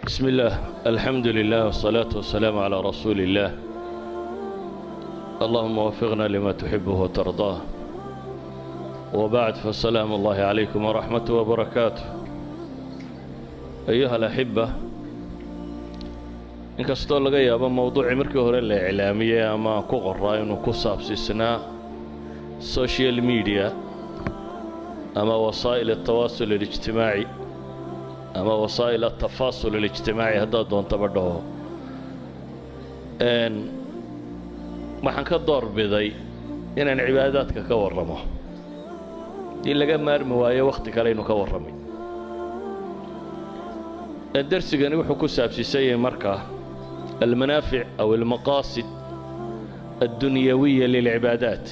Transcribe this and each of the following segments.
بسم الله الحمد لله والصلاة والسلام على رسول الله اللهم وفقنا لما تحبه وترضاه وبعد فالسلام الله عليكم ورحمة وبركاته أيها الأحبة inkastoo laga yaabo mowduucii markii hore la iclaamiyey ama ku qoraa inuu ku saabsiisnaa social media ama wasaa'il altawaasul alijtimaaci ama wasaa'il altafaasul alijtimaaci haddaad doontaba dhaho waxaan ka doorbiday inaan cibaadaadka ka warramo in laga maarmi waayo wakhti kale aynu ka warramay darsigani wuxuu ku saabsiisan yahay markaa المنافع أو المقاصد الدنيوية للعبادات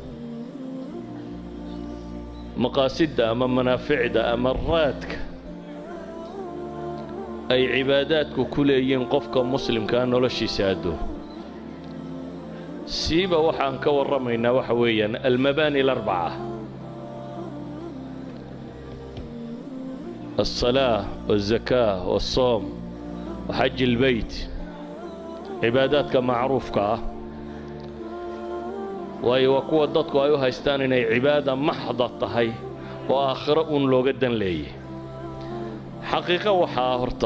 مقاصدها أما منافعها أما الرادك أي عباداتك كليين قفك مسلم كان نولشي سادو سيبا وحان كورمينا وحويا المباني الأربعة الصلاة والزكاة والصوم وحج البيت cibaadaadka macruufka ah waayo waa kuwa dadku ay u haystaan inay cibaada maxda tahay oo aakhiro uun looga dan leeyay xaqiiqo waxaa horta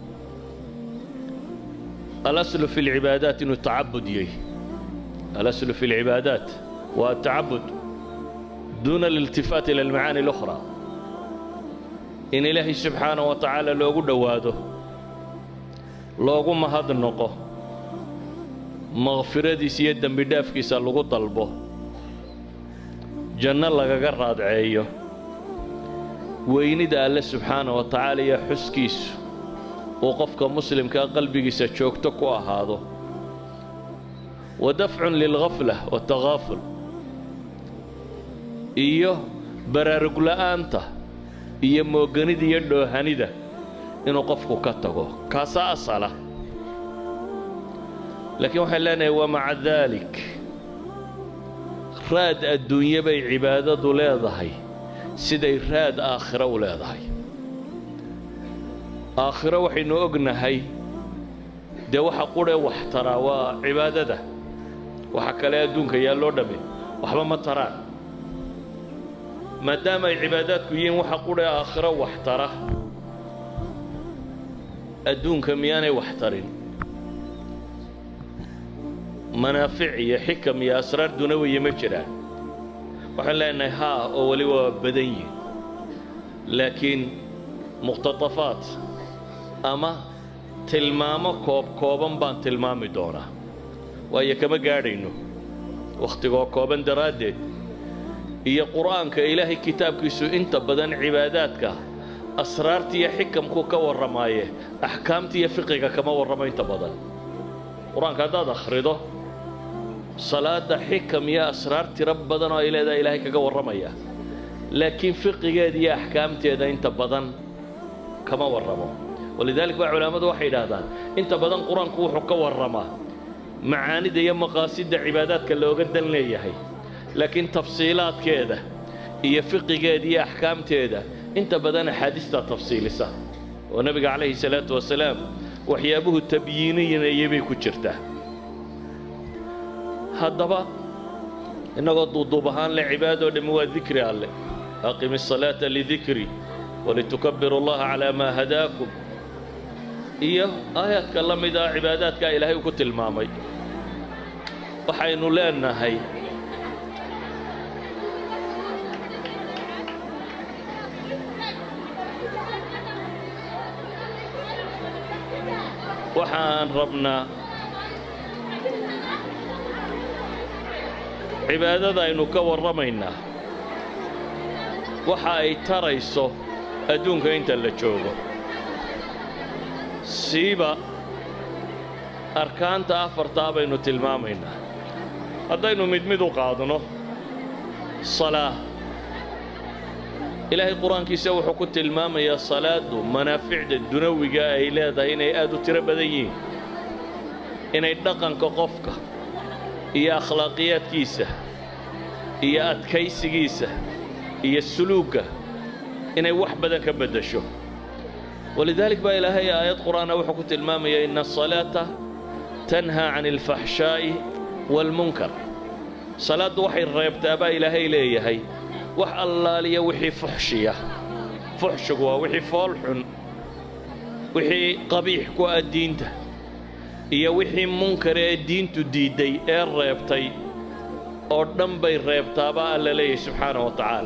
alaslu fi lcibaadaat inuu tacabud yahy alaslu fi lcibaadaat waa atacabud duuna aliltifaat ila almacaani اlukhraa in ilaahay subxaanaه wa tacaala loogu dhowaado loogu mahad noqo makfiradiisa iyo dembi dhaafkiisa lagu dalbo janno lagaga raadceeyo weynida alle subxaana wa tacaala iyo xuskiisu uu qofka muslimkaa qalbigiisa joogto ku ahaado wa dafcun lilghafla watakaaful iyo baraarugla'aanta iyo mooganida iyo dhoohanida inuu qofku ka tago kaasaa asala laakiin waxaan leenahay wa maca daalik raad adduunye bay cibaadadu leedahay siday raad aakhiro u leedahay aakhiro waxaynu ognahay dee waxa qudhee wax taraa waa cibaadada waxa kale adduunka yaa loo dhamme waxba ma taraan maadaama ay cibaadaadku yihiin waxa qudhee aakhiro wax tara adduunka miyaanay wax tarin manaafic iyo xikam iyo asraar dunawiya ma jiraan waxaan leenahay haa oo weli waa badan yihin laakiin muqhtatafaat ama tilmaamo koob kooban baan tilmaami doonaa waayo kama gaadhayno wakhtigoo kooban daraaddeed iyo qur'aanka ilaahay kitaabkiisu inta badan cibaadaadka asraarta iyo xikamku ka warramaaye axkaamta iyo fiqiga kama warramo inta badan qur-aanka haddaad akhrido salaada xikam iyo asraar tiro badan oo ay leedahay ilaahay kaga warramaya laakiin fiqigeeda iyo axkaamteeda inta badan kama warramo walidalik baa culammadu waxay idhaahdaan inta badan qur-aanku wuxuu ka warramaa macaanida iyo maqaasidda cibaadaadka looga dan leeyahay laakiin tafsiilaadkeeda iyo fiqigeeda iyo axkaamteeda inta badan axaadiistaa tafsiilisa oo nebiga calayhi salaatu wasalaam waxyaabuhu tabyiiniyinayay bay ku jirtaa haddaba innagoo duuduub ahaan le cibaadoo dhammi waa dikri alleh aqimi الsalaata lidikri walitukabiru اllaha calaa maa hadaakum iyo aayaadka la mid ah cibaadaadkaa ilaahay uu ku tilmaamay waxaynu leenahay waxaan rabnaa cibaadada aynu ka warramaynaa waxa ay tarayso adduunka inta la joogo siiba arkaanta afartaa baynu tilmaamaynaa haddaynu mid mid u qaadno salaa ilaahay qur-aankiisa wuxuu ku tilmaamayaa salaaddu manaaficda dunawiga ay leedahay inay aad u tiro badan yihiin inay dhaqanka qofka iyo akhlaaqiyaadkiisa iyo adkaysigiisa iyo suluugga inay wax badan ka beddesho walidalik baa ilaahay aayad qur'aana wuxuu ku tilmaamaya ina asalaata tanhaa can alfaxshaa'i waalmunkar salaaddu waxay reebtaa baa ilaahay leeyahay wax allaaliya wixii fuxshiya fuxshigu waa wixii fool xun wixii qabiix ku ah diinta iyo wixii munkar ee diintu diidday ee reebtay oo dhan bay reebtaabaa alla leeyahay subxaana wa tacaala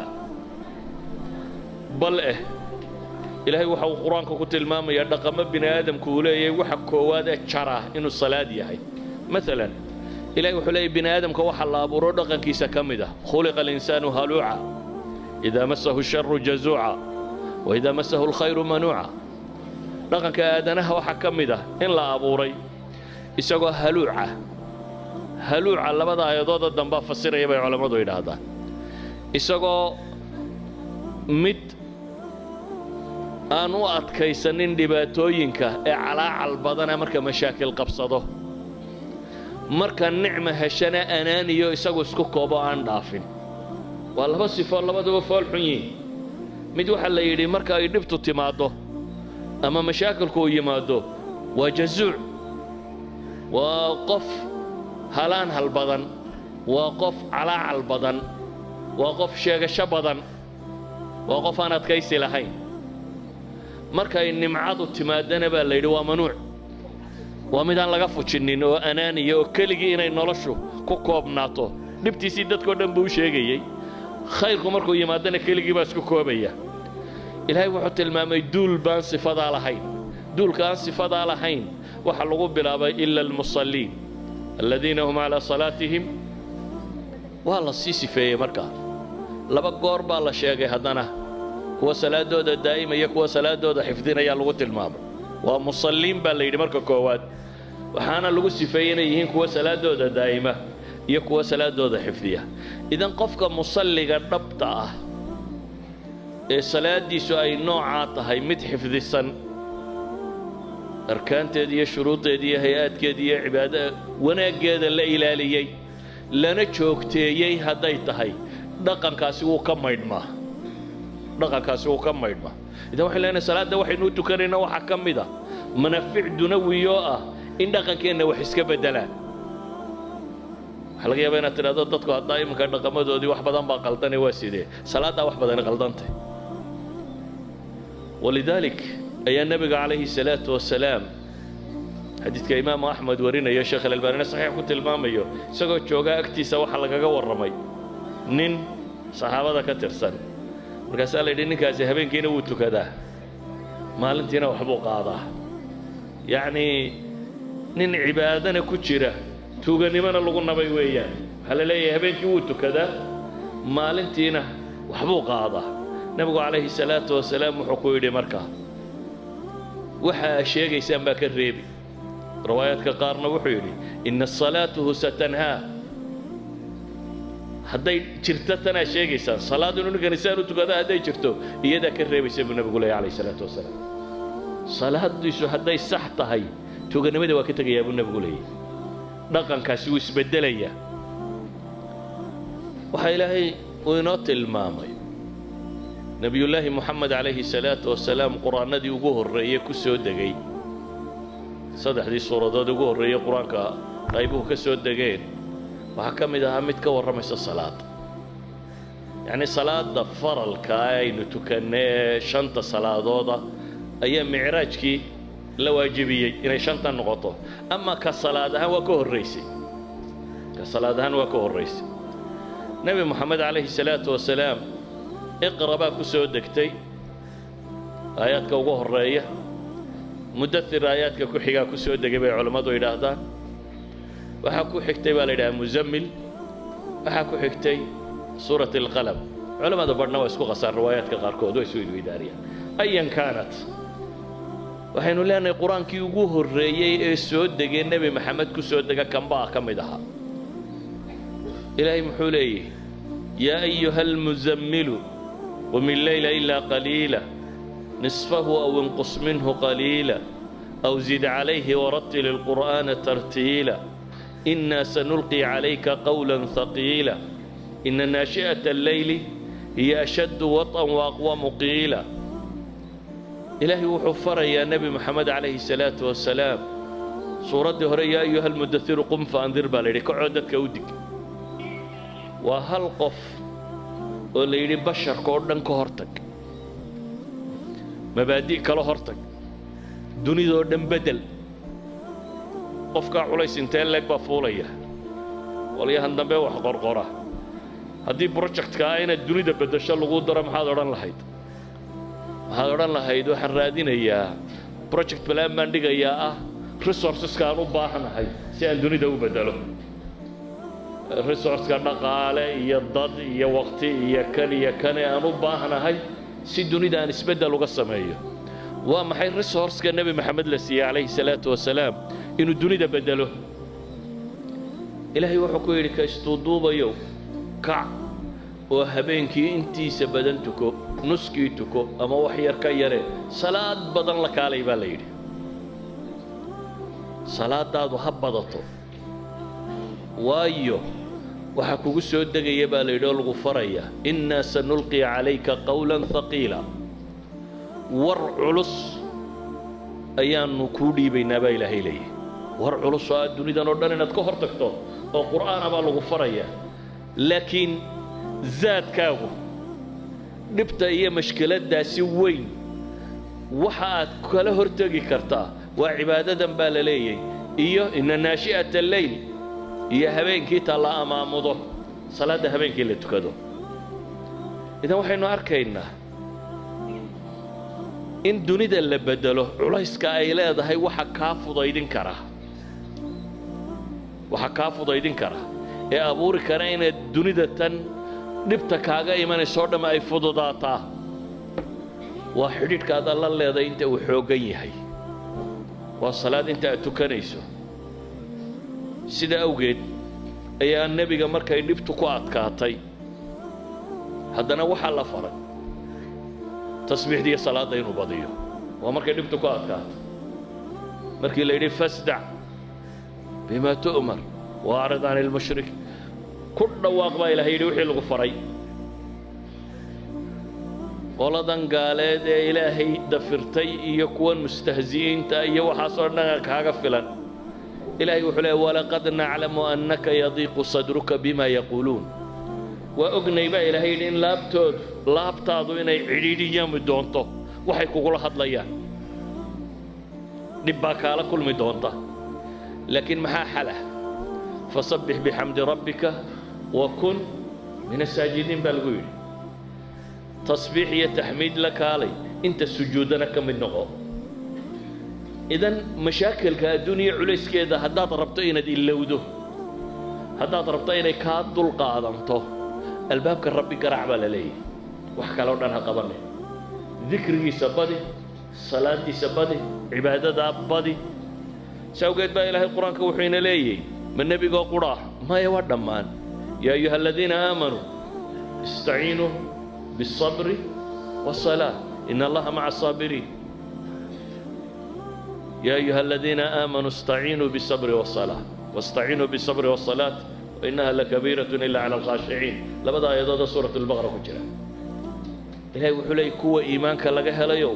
bal eh ilaahay waxa uu qur-aanka ku tilmaamayaa dhaqamo bini aadamku uu leeyahay waxa koowaad ee jara inuu salaad yahay maalan ilahay wuxuu leeyahy bini aadamka waxa la abuuro dhaqankiisa ka mid ah khuliqa alinsaanu haluuca idaa masahu sharu jazuuca wa idaa masahu alkhayru manuuca dhaqanka aadanaha waxaa ka mid ah in la abuuray isagoo haluuca haluuca labada aayadooda dambaa fasiraya bay culammadu yidhaahdaan isagoo mid aan u adkaysanin dhibaatooyinka ee calaacal badana marka mashaakil qabsado marka nicma heshana anaaniyo isagu isku koobo aan dhaafin waa laba sifo labaduba fool xun yihin mid waxaa la yidhi marka ay dhibtu timaaddo ama mashaakilku uu yimaado waa jazuuc waa qof halaan hal badan waa qof calaacal badan waa qof sheegasho badan waa qof aan adkaysi lahayn markay nimcadu timaadana baa la yidhi waa manuuc waa midaan laga fujinnin oo anaaniya oo keligii inay noloshu ku koobnaato dhibtiisii dadkao dhan buu u sheegayey khayrku markuu yimaadana keligii baa isku koobaya ilaahay wuxuu tilmaamay duul baan sifadaa lahayn duulka aan sifadaa lahayn waxa lagu bilaabay ila almusalliin aladiina hum calaa salaatihim waa la sii sifeeyey markaa laba goor baa la sheegay haddana kuwa salaadooda daa'imaya kuwa salaadooda xifdinaya lagu tilmaamay waa musalliin baa la yidhi marka koowaad waxaana lagu sifeeyey inay yihiin kuwa salaadooda daa'ima iyo kuwa salaadooda xifdiya idan qofka musalliga dhabta ah ee salaadiisu ay noocaa tahay mid xifdisan arkaanteeda iyo shuruudeeda iyo hay-aadkeeda iyo cibaada wanaaggeeda la ilaaliyey lana joogteeyey hadday tahay dhaqankaasi wuu ka maydhmaa dhaqankaasi wuu ka maydhmaa idan waxay leenahay salaadda waxaynu u tukanayna waxaa ka mid ah manafic dunawiyoo ah in dhaqankeenna wax iska beddelaan waxaa laga yaabaa inaad tidhahdo dadku haddaa iminka dhaqamadoodii wax badan baa qaldane waa sidee salaaddaa wax badani qaldantay walidaalik ayaa nebiga calayhi salaatu wasalaam xadiidka imaamu axmed warinayo sheekh alalbaanina saxiix ku tilmaamayo isagoo joogaa agtiisa waxaa lagaga warramay nin saxaabada ka tirsan markaasaa la yidhi ninkaasi habeenkiina wuu tukadaa maalintiina waxbuu qaadaa yacnii nin cibaadana ku jira tuuganimona lagu nabay weeyaan waxaa la leeyahay habeenkii wuu tukadaa maalintiina waxbuu qaadaa nebigu calayhi salaatu wasalaam wuxuu ku yidhi markaa waxa aa sheegaysaan baa ka reebi riwaayaadka qaarna wuxuu yidhi ina salaatuhu satanhaa hadday jirto tanaa sheegaysaan salaad inuu ninkani saan u tukada hadday jirto iyadaa ka reebaysa buu nebigu leeyahy calayhi salaatu wasalaam salaadiisu hadday sax tahay tuuganimada waa ka tegayaa buu nebigu leeyahy dhaqankaasi wuu isbeddelayaa waxaa ilaahay uu inoo tilmaamay nebiyullaahi moxamed calayhi salaatu wasalaam qur-aanadii ugu horreeyey ku soo degay saddexdii suuradood ugu horreeyey qur-aanka qaybuhu ka soo degeen waxaa ka mid ahaa mid ka warramaysa salaada yacnii salaada faralka aynu tukanna ee shanta salaadooda ayaa micraajkii la waajibiyey inay shanta noqoto ama ka salaad ahaan waa ka horraysay ka salaad ahaan waa ka horraysay nebi moxamed calayhi salaatu wasalaam iqra baa ku soo degtay aayaadka ugu horreeya mudathir aayaadka ku xigaa ku soo degay bay culammadu yidhaahdaan waxaa ku xigtay baa la yidhaha muzammil waxaa ku xigtay suurat alqalam culammada badhna waa isku qasaan riwaayaadka qaarkood waa isu idwidaariyaan ayan kaanat waxaynu leenahay qur-aankii ugu horreeyey ee soo degay nebi maxamed ku soo dega kambaa ka mid ahaa ilaahay muxuu leeyahy yaa ayuha almuzammilu qum illeyla ilaa qaliila nisfahu aw inqus minhu qaliila aw zid calayhi warattil ilqur'aana tartiila inaa sanulqi calayka qawla haqiila ina naashi'ata alleyli hiya ashaddu waطan waaqwamu qiila ilaahay wuxuu farayaa nebi moxamed calayhi salaatu wasalaam suuraddii hore yaa ayuha almudairu qum faandir baa la yidhi kacoo dadka u dig waa hal qof oo la yidhi basharka oo dhan ka hortag mabaadi' kala hortag dunidoo dhan bedel qofkaa culays intee leeg baa fuulaya walyahan dambe wax qorqora haddii brojectka ah inaad dunida beddesho lagu daro maxaad odhan lahayd waxaad odhan lahayd waxaan raadinayaa project balaan baan dhigayaa ah resourceska aan u baahanahay si aan dunida u beddelo resourceka dhaqaale iyo dad iyo waqti iyo kan iyo kane aan u baahanahay si dunida aan isbeddel uga sameeyo waa maxay resourceka nebi maxamed la siiyey calayhi salaatu wasalaam inuu dunida beddelo ilaahay wuxuu ku yidhi ka istuuduubayow kac oo habeenkii intiisa badan tuko nuskii tuko ama wax yar ka yare salaad badan la kaalay baa la yidhi salaadaadu ha badato waayo waxaa kugu soo degaya baa la yidhi oo lagu faraya innaa sanulqi calayka qawlan haqiila war culus ayaannu kuu dhiibaynaa baa ilaahay leeyahy war culus oo aad dunidan oo dhan inaad ka hor tagto oo qur'aana baa lagu farayaa laakiin zaadkaagu dhibta iyo mashkiladdaasi weyn waxa aad kala hortegi kartaa waa cibaadadan baa la leeyay iyo ina naashi'ata alleyl iyo habeenkii ta la amaamudo salaadda habeenkii la tukado idan waxaynu arkaynaa in dunida la beddelo culayska ay leedahay waxa kaa fudaydin kara waxa kaa fudaydin kara ee abuuri kara inaad dunida tan dhibta kaaga imanayso o dhamm ay fududaataa waa xidhiidhka aad alla leedahay inta uu xooggan yahay waa salaad inta aad tukanayso sida awgeed ayaa nebiga markay dhibtu ku adkaatay haddana waxaa la faray tasbiixdiiyo salaadda inuu badiyo waa markay dhibtu ku adkaatay markii la yidhi fasdac bima tu'mar waacrid can ilmushrik ku dhawaaq baa ilahay yidhi wixii lagu faray qoladan gaaleed ee ilaahay dafirtay iyo kuwan mustahzi'iinta iyo waxaasoo dhan kaaga filan ilaahay wuxuu leeya walaqad naclamu annaka yadiiqu sadruka bima yaquuluun waa ognay baa ilaahay yidhi in laabtoodu laabtaadu inay cidhiidhiyami doonto waxay kugula hadlayaan dhib baa kaala kulmi doonta laakiin maxaa xalah fasabbix bixamdi rabbika wa kun min asaajidiin baa lagu yidhi tasbiix iyo taxmiid la kaalay inta sujuudana ka mid noqo idan mashaakilka adduuniya culayskeeda haddaad rabto inaad ilowdo haddaad rabto inay kaa dul qaadanto albaabka rabbi garaac baa la leeyahay wax kaloo dhan ha qabane dikrigiisa badi salaadiisa badi cibaadadaa badi si awgeed baa ilaahay qur-aanka wuxuu ina leeyahy ma nebigoo qudhaah maya waa dhammaan yaa ayuha aladiina aamanuu istaciinuu biالصabri والصلاة in allaha maca الصaabiriin يا أيها الذين آمنوا استعينوا بالصبر والصلاة واستعينوا بالصبر والصلاة وإنها لكبيرة إلا على الخاشعين لبدا آيادooda سورة البقرة ku jira ilahay wuxuu leeyay kuwa iimaanka laga helayow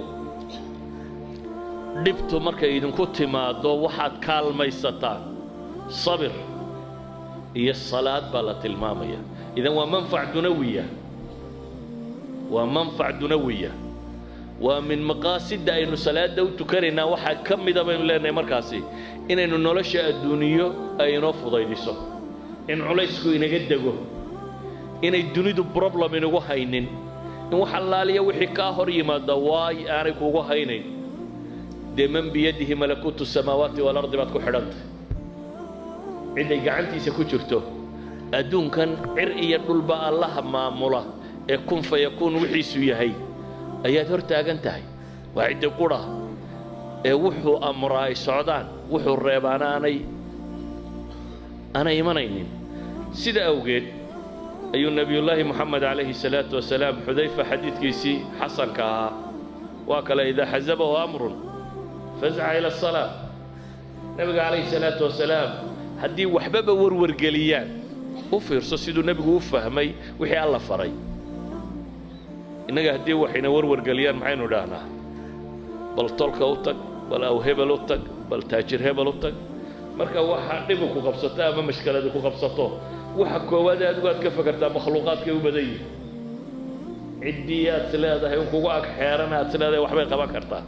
dhibtu markay idinku timaado waxaad kaalmaysataan sabir iyo salaad baa la tilmaamaya idan waa manfac dunawiya waa manfac dunawiya waa min maqaasidda aynu salaadda u tukanaynaa waxaa ka mida baynu leenahay markaasi inaynu nolosha adduuniyo ay inoo fudaydiso in culaysku inaga dego inay dunidu problem inagu haynin in wax allaaliya wixii kaa hor yimaada waay aanay kugu haynayn dee man biyadihi malakuutu samaawaati waalardi baad ku xidhantay ciday gacantiisa ku jirto adduunkan cir iyo dhulba allaha maamula ee kun fa yakuun wixiisu yahay ayaad hor taagan tahay waa ciddi qudha ee wuxuu amraa ay socdaan wuxuu reebaana aanay aanay imanaynin sida awgeed ayuu nebiyullaahi moxamed calayhi salaatu wasalaam xudayfa xadiidkiisii xasanka ahaa waa kale idaa xasabahu amrun fasca ila asalaa nebiga calayhi salaatu wasalaam haddii waxbaba warwargeliyaan u fiirso siduu nebigu u fahmay wixii alla faray innaga haddii waxayna warwargeliyaan maxaynu idhaahnaa bal tolka u tag bal aw hebel u tag bal taajir hebel u tag marka waxa dhibu ku qabsato ama mashkaladi ku qabsato waxa koowaad adigu aad ka fakartaa makhluuqaadkay u badan yihin ciddii aad is leedahay un kugu ag xeeran aad is leedahay waxbay qaban kartaa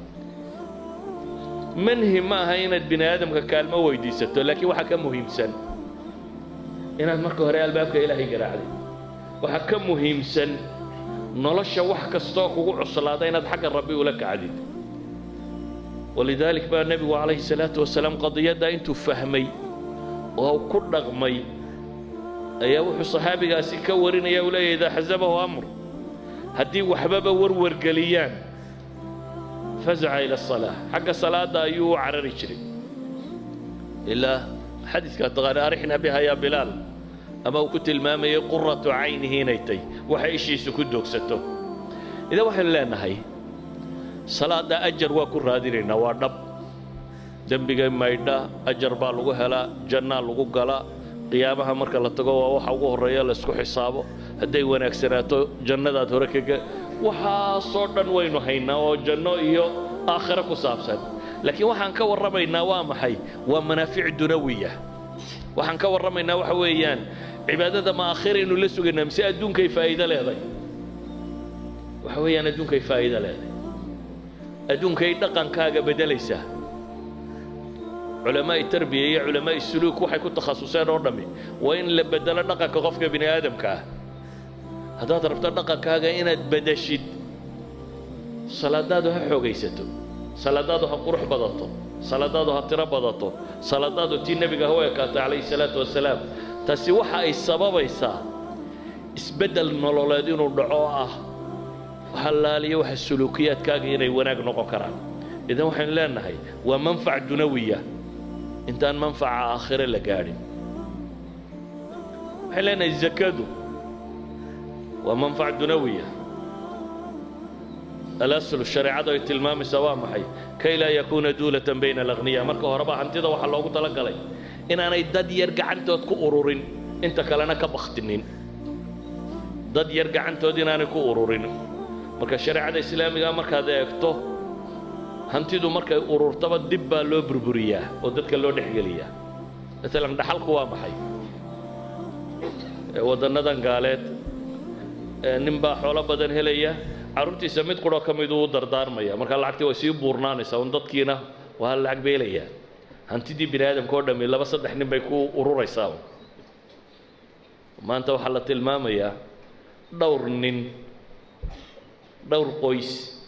manhi ma aha inaad bini aadamka kaalmo weydiisato laakiin waxaa ka muhiimsan inaad marka hore albaabka ilaahay garaacday waxaa ka muhiimsan nolosha wax kastoo kugu cuslaada inaad xagga rabbi ula kacdid walidaalik baa nebigu calayhi salaatu wasalaam qadiyaddaa intuu fahmay oo ku dhaqmay ayaa wuxuu saxaabigaasi ka warinaya uu leeyahy idaa xasabahu amr haddii waxbaba warwargeliyaan fazaca ila asalaa xagga salaadda ayuu u carari jiray ilaa xadiidka taqaani arixna biha yaa bilaal ama uu ku tilmaamayay quratu caynihi inay tay waxa ishiisu ku doogsato idan waxaynu leenahay salaadda ajar waa ku raadinaynaa waa dhab dembiga maydha ajar baa lagu helaa jannaa lagu galaa qiyaamaha marka la tago waa waxa ugu horreeya laysku xisaabo hadday wanaagsanaato jannadaad hore kaga waxaasoo dhan waynu haynaa oo janno iyo aakhiro ku saabsan laakiin waxaan ka warramaynaa waa maxay waa manaafic dunawiya waxaan ka warramaynaa waxa weeyaan cibaadada ma aakhiraynu la sugaynaa mise adduunkay faa'iido leeday waxa weeyaan adduunkay faa'iido leeday adduunkay dhaqankaaga beddelaysaa culamaa'i tarbiya iyo culamaa'i suluuk waxay ku takhasuseen oo dhammi waa in la beddelo dhaqanka qofka bini aadamka ah haddaad rabto dhaqankaaga inaad beddeshid salaadaadu ha xoogaysato salaadaadu ha qurux badato salaadaadu ha tiro badato salaadaadu tii nebiga ha u ekaatay calayhi salaatu wasalaam taasi waxa ay sababaysaa isbeddel nololeed inuu dhaco oo ah halaaliyo waxa suluukiyaadkaaga inay wanaag noqon karaan idan waxaynu leenahay waa manfac dunawiya intaan manfaca aakhire la gaadhin waxaynu leenahay zakadu waa manfac dunawiya alaslu shareecadu ay tilmaamaysaa waa maxay kay laa yakuuna duulatan bayna alagniya marka horeba hantida waxaa loogu talagalay inaanay dad yar gacantood ku ururin inta kalena ka baktinin dad yar gacantood inaanay ku ururin marka shareecada islaamiga markaad eegto hantidu markay ururtaba dib baa loo burburiyaa oo dadka loo dhexgeliyaa maalan dhaxalku waa maxay waddannadan gaaleed nin baa xoolo badan helaya carruurtiisa mid qurho ka miduu u dardaarmaya markaa lacagtii way sii buurnaanaysaa un dadkiina waa lacag beelayaa hantidii bini aadamka oo dhammi laba saddex nin bay ku ururaysaa maanta waxaa la tilmaamayaa dhowr nin dhowr qoys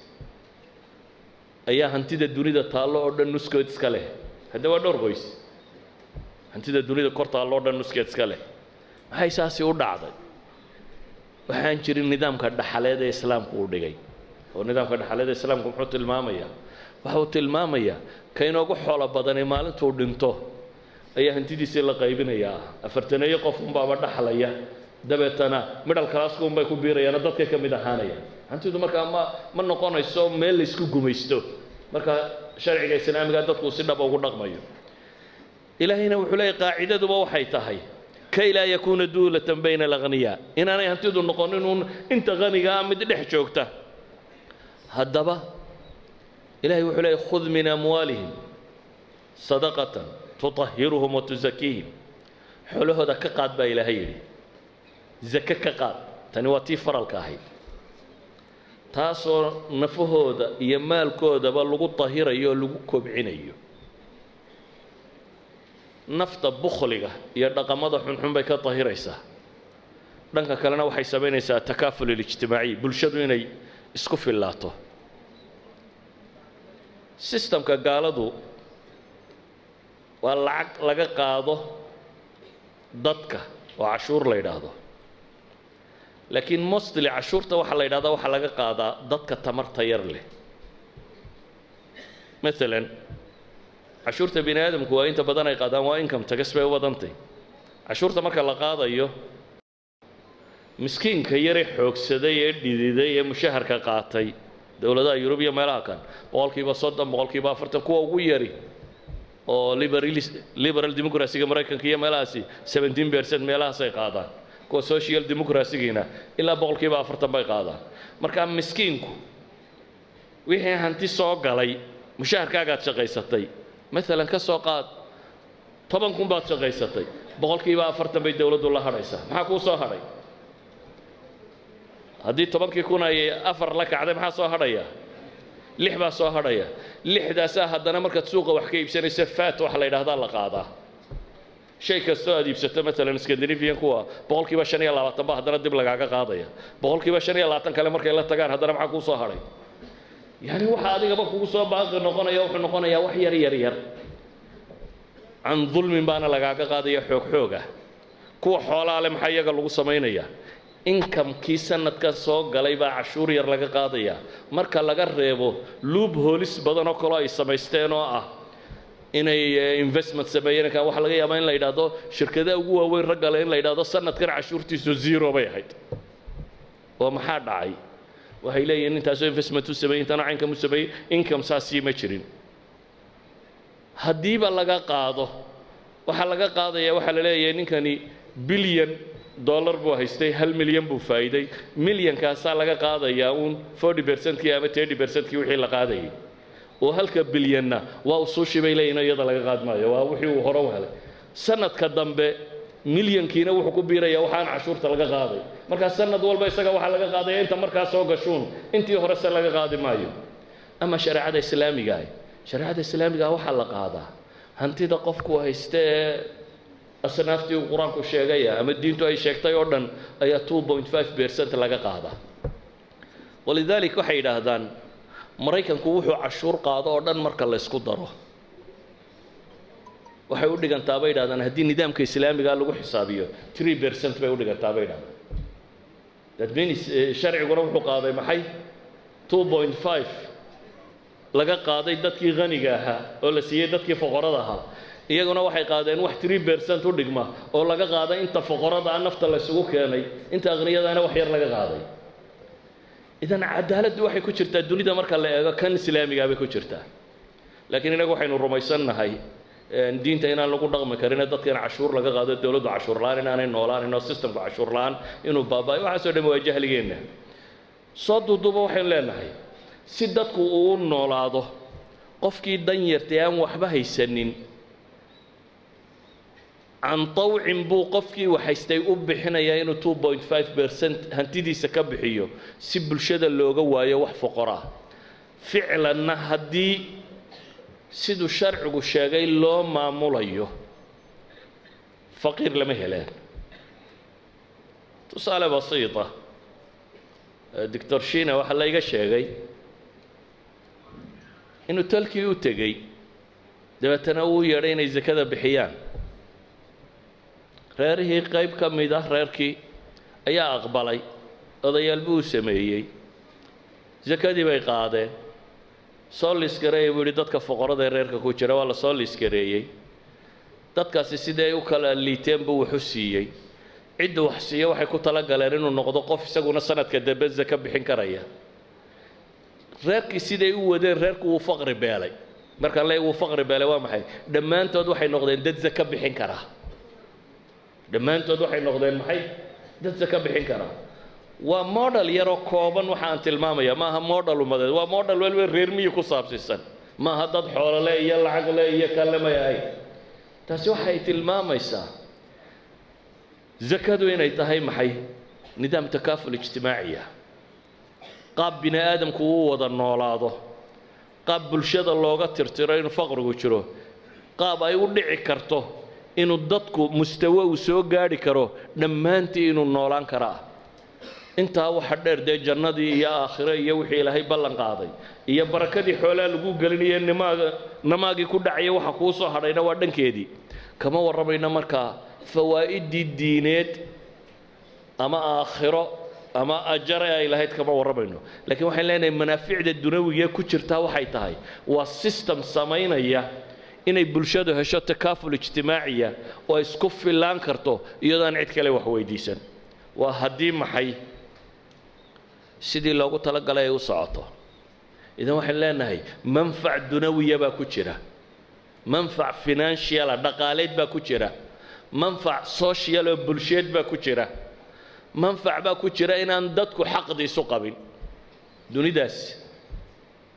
ayaa hantida dunida taallo oo dhan nuskeed iska leh hadda waa dhowr qoys hantida dunida kor taallo oo dhan nuskeed iska leh maxay saasi u dhacday waxaan jirin nidaamka dhaxaleed ee islaamku uu dhigay oo nidaamka dhaxaleed ee islaamku muxuu tilmaamayaa waxa uu tilmaamayaa ka inoogu xoolo badanay maalintuu dhinto ayaa hantidiisii la qaybinayaa afartaneeyo qof unbaaba dhaxlaya dabeetana midhal kalaasku unbay ku biirayaano dadkay ka mid ahaanaya hantidu markaa ma ma noqonayso meel laysku gumaysto marka sharciga islaamiga dadku si dhaba ugu dhaqmayo ilaahayna wuxuu leeyahy qaacidaduba waxay tahay kay laa yakuuna duulatan bayna alagniyaa inaanay hantidu noqonin uun inta haniga ah mid dhex joogta haddaba ilahay wuxuu leeyahy khud min amwaalihim sadaqatan tutahiruhum wa tusakiihim xoolahooda ka qaad baa ilaahay yidhi zake ka qaad tani waa tii faralka ahayd taasoo nafahooda iyo maalkoodaba lagu tahirayo oo lagu kobcinayo nafta bukhliga iyo dhaqamada xunxun bay ka tahiraysaa dhanka kalena waxay samaynaysaa takaaful ilijtimaaciy bulshadu inay isku fillaato sistamka gaaladu waa lacag laga qaado dadka oo cashuur la yidhaahdo laakiin mostly cashuurta waxaa la yidhahdaa waxaa laga qaadaa dadka tamarta yar leh maalan cashuurta bini aadamku waa inta badan ay qaadaan waa income tagas bay u badantay cashuurta marka la qaadayo miskiinka yare xoogsaday ee dhididay ee mushaharka qaatay dowladaha yurub iyo meelaha kan boqolkiiba soddon boqolkiiba afartan kuwa ugu yari oo liberal democracyga maraykanka iyo meelahaasi seventeen percent meelahaasay qaadaan kuwa social democracygiina ilaa boqolkiiba afartan bay qaadaan marka miskiinku wixii hanti soo galay mushaharkaagaad shaqaysatay maalan ka soo qaad toban kun baad shaqaysatay boqolkiiba afartan bay dowladdu la hadhaysaa maxaa kuu soo hadhay haddii tobankii kun ay afar la kacday maxaa soo hadhaya lix baa soo hadhaya lixdaasaa haddana markaad suuqa wax ka iibsanaysa faat waxa la yidhahdaa la qaadaa shay kastoo aad iibsato maalan scandinavian kuwa boqolkiiba shan iyo labaatan ba haddana dib lagaaga qaadaya boqolkiiba shan iyo labaatan kale markay la tagaan haddana maxaa kuu soo hadhay yani waxa adigaba kugu soo baaqi noqonaya wuxuu noqonayaa wax yar yar yar can dulmin baana lagaaga qaadaya xoog xooga kuwa xoolaa le maxaa iyaga lagu samaynayaa inkamkii sanadkan soo galay baa cashuur yar laga qaadaya marka laga reebo luub hoolis badan oo kaloo ay samaysteen oo ah inay investment sameeyeen kan waxa laga yaabaa in la yidhaahdo shirkadaha ugu waaweyn raggale in la yidhaahdo sanadkan cashuurtiisu zero bay ahayd oo maxaa dhacay waxay leeyihiin intaasoo investment u sameeyey intana caynkan u sameeyey income saasii ma jirin haddiiba laga qaado waxaa laga qaadaya waxaa la leeyahay ninkani bilyan dollar buu haystay hal milyan buu faa'iiday milyankaasaa laga qaadayaa uun forty percentkii ama thirty percentkii wixii la qaadayay oo halka bilyanna waa usuushi bay leeyihin iyada laga qaad maayo waa wixii uu hore u helay sanadka dambe milyankiina wuxuu ku biirayaa waxaan cashuurta laga qaaday markaa sanad walba isaga waxaa laga qaadaya inta markaa soo gashuun intii horese laga qaadi maayo ama shareecada islaamiga ah shareecada islaamiga waxaa la qaadaa hantida qofku haysta ee asnaaftii uu qur-aanku sheegaya ama diintu ay sheegtay oo dhan ayaa two point five percent laga qaadaa walidalik waxay yidhaahdaan maraykanku wuxuu cashuur qaado oo dhan marka la ysku daro waxay u dhigantaa bay yidhahdaan haddii nidaamka islaamiga lagu xisaabiyo three percent bay u dhigantaa bay yidhahdaan that means sharciguna wuxuu qaaday maxay two point five laga qaaday dadkii haniga ahaa oo la siiyey dadkii foqorada ahaa iyaguna waxay qaadeen wax three percent u dhigma oo laga qaaday inta foqorada ah nafta la isugu keenay inta akhniyadaana wax yar laga qaaday idan cadaaladdu waxay ku jirtaa dunida marka la eego kan islaamigaa bay ku jirtaa laakiin inagu waxaynu rumaysannahay diinta inaan lagu dhaqmi karin dadka in cashuur laga qaado dowladdu cashuur la-aan inaanay noolaanin oo systemku cashuur la-aan inuu baaba'ay waxaasoo dhan waa jahligeenna soo duuduuba waxaynu leenahay si dadku uu u noolaado qofkii dan yartay aan waxba haysanin can tawcin buu qofkii waxaystay u bixinayaa inuu two point five percent hantidiisa ka bixiyo si bulshada looga waayo wax foqoraa ficlanna haddii siduu sharcigu sheegay loo maamulayo faqiir lama helaan tusaale basiita doctor shina waxaa layga sheegay inuu talkii u tegey dabeetana uu yeedhay inay sakada bixiyaan reerihii qayb ka mid ah reerkii ayaa aqbalay odayaal buu u sameeyey sakadii bay qaadeen soo liiskareeya buu yidhi dadka foqorada ee reerka ku jira waa la soo liiskareeyey dadkaasi sidii ay u kala liiteen buu wax u siiyey cidda wax siiya waxay ku tala galeen inuu noqdo qof isaguna sanadka dambe saka bixin karaya reerkii siday u wadeen reerku wuu faqri beelay markaan leey wuu faqri beelay waa maxay dhammaantood waxay noqdeen dad saka bixin karaa dhammaantood waxay noqdeen maxay dad saka bixin karaa waa model yaroo kooban waxa aan tilmaamaya maaha model umadeed waa model weliba reer miyi ku saabsiisan maaha dad xoolole iyo lacag le iyo kale may ahayn taasi waxay tilmaamaysaa zakadu inay tahay maxay nidaam takaaful ijtimaaciya qaab bini aadamku uu wada noolaado qaab bulshada looga tirtiro inuu faqrigu jiro qaab ay u dhici karto inuu dadku mustawo uu soo gaadhi karo dhammaantii inuu noolaan karaa intaa waxa dheer dee jannadii iyo aakhiro iyo wixii ilaahay ballan qaaday iyo barakadii xoolaa lagu gelinayo nimaaga namaagii ku dhacaya waxa kuu soo hadhayna waa dhankeedii kama warramayno markaa fawaa'idii diineed ama aakhiro ama ajare ay lahayd kama warramayno laakiin waxaan leenahay manaaficda dunawiga ku jirtaa waxay tahay waa system samaynaya inay bulshadu hesho takaaful ijtimaaciya oo isku fillaan karto iyadoon cid kale wax weydiisan waa haddii maxay sidii loogu talagalay ay u socoto idan waxaan leenahay manfac dunawiya baa ku jira manfac financiala dhaqaaleed baa ku jira manfac social oo bulsheed baa ku jira manfac baa ku jira inaan dadku xaqdiisu qabin dunidaas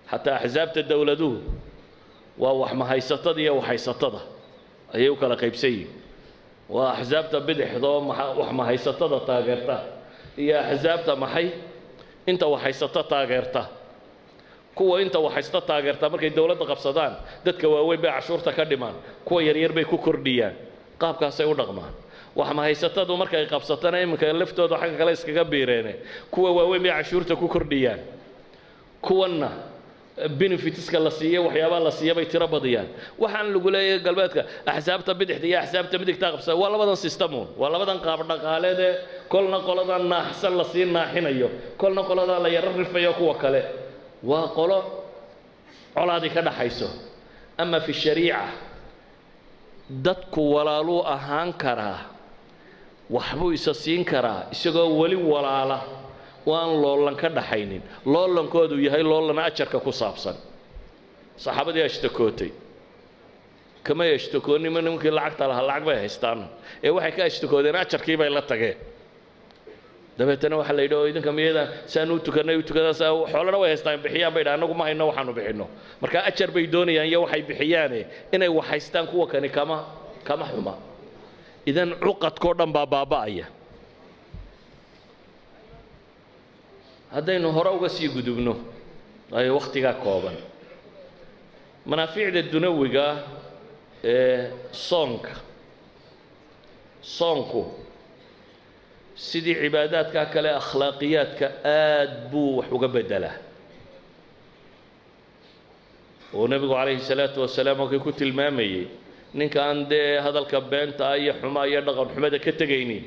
xataa axsaabta dowladuhu waa wax mahaysatada iyo waxhaysatada ayay u kala qaybsan yihin waa axsaabta bidixdoo wax mahaysatada taageerta iyo axsaabta maxay inta waxhaysato taageerta kuwa inta waxhaysto taageerta markay dowladda qabsadaan dadka waaweyn bay cashuurta ka dhimaan kuwa yaryar bay ku kordhiyaan qaabkaasay u dhaqmaan wax mahaysatadu markay qabsatana iminka laftooda xagga kale iskaga biireene kuwa waaweyn bay cashuurta ku kordhiyaan kuwanna benefitska la siiyo waxyaabaha la siiya bay tiro badiyaan waxaan lagu leeyahay galbeedka axsaabta bidixda iyo axsaabta midigta qabsada waa labadan systemun waa labadan qaab dhaqaaleed ee kolna qoladan naaxsan lasii naaxinayo kolna qoladan la yaro rifayo kuwa kale waa qolo colaadii ka dhaxayso ama fi shariica dadku walaaluu ahaan karaa waxbuu isa siin karaa isagoo weli walaala oo aan loolan ka dhaxaynin loolankoodu yahay loolan ajarka ku saabsan saxaabadii ashtakootay kamay ashtakoonima nimankii lacagta lahaa lacag bay haystaan ee waxay ka ashtakoodeen ajarkii bay la tageen dabeetana waxaa la yidhi oo idinka miyada saan u tukanay u tukadaan saa xoolana way haystaan bixiyaan bay dhaha annagu ma hayno waxaanu bixinno marka ajar bay doonayaan iyo waxay bixiyaane inay wax haystaan kuwa kani kama kama xuma idan cuqadkao dhan baa baaba'aya haddaynu hore uga sii gudubno waayo wakhtigaa kooban manaaficda dunawiga ee soonka soonku sidii cibaadaadka kale akhlaaqiyaadka aad buu wax uga beddelaa oo nebigu calayhi salaatu wasalaam halkii ku tilmaamayey ninka aan dee hadalka beenta iyo xumaa iyo dhaqan xumada ka tegaynin